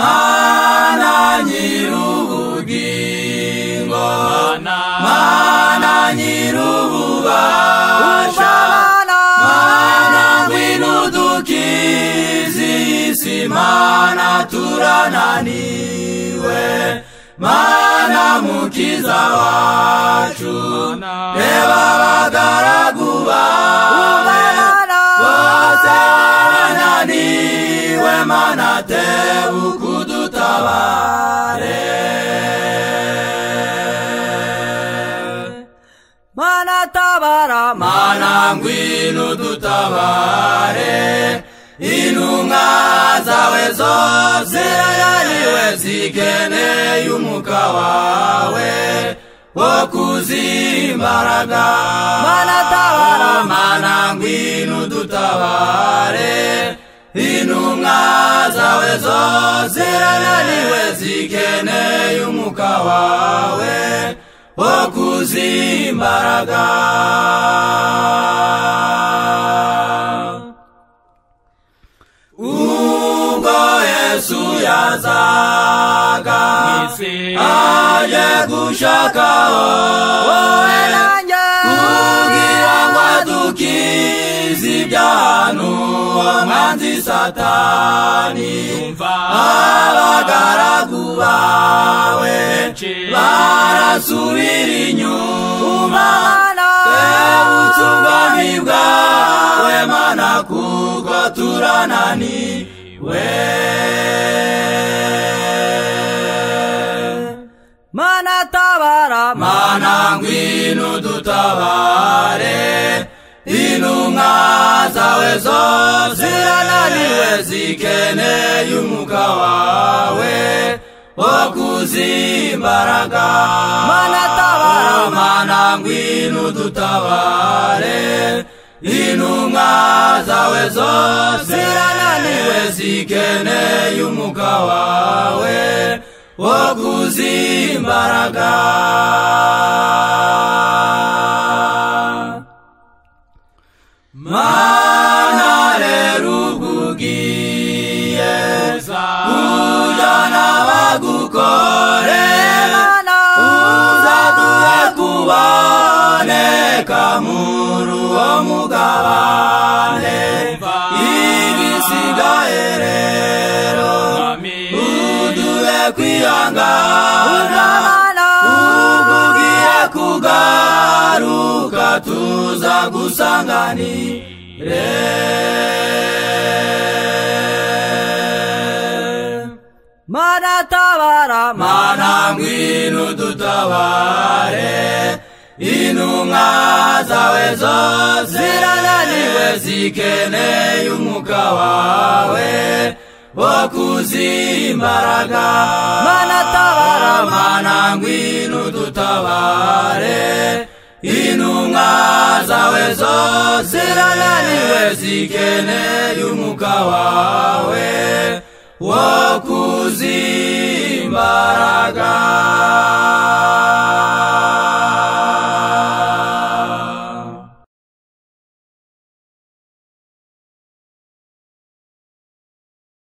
mana nyir'ubugingo mana nyir'ububasha mana ngwino dukize isi mana turananiwe mana mukiza wacu reba abagaragu bawe bose barananiwe mana tebuka udutabare mana tabara mana ngwino dutabare intumwa zawe zose ariwe zikeneye umuka wawe wo kuzimbaraga Mana tabara. mana ngwino dutabare intumwa zawe zose ariwe zikeneye umuka wawe wo kuzimbaraga ubwo yesu yazaga aje gushaka wowe nanjye kugira ngo adukize ibyanu umwanzi satani abagaragu bawe barasubira inyuma Tebutse ubwami bwawe mana kuko turananiwe mana tabara mana ngwino dutabare intumwa zawe zose zirananiwe zikeneye umuka wawe wo kuzimbaraga Mana tabara. mana ngwino dutabare intumwa zawe zose zirananiwe zikeneye umuka wawe wo kuzimbaraga mana rero ugugiye kujyana bagukorera uzatuye kuboneka muri uwo mugabane ibisigaye rero uduhe kwihangana ubwugiye kugaruka tuza gusanganire mana tabara mana ngwino dutabare intumwa zawe zose zirananiwe zikeneye umuka wawe wo kuzimbaraga Mana tabara. mana ngwino dutabare intumwa zawe zose zirananiwe zikeneye umuka wawe wo kuzimbaraga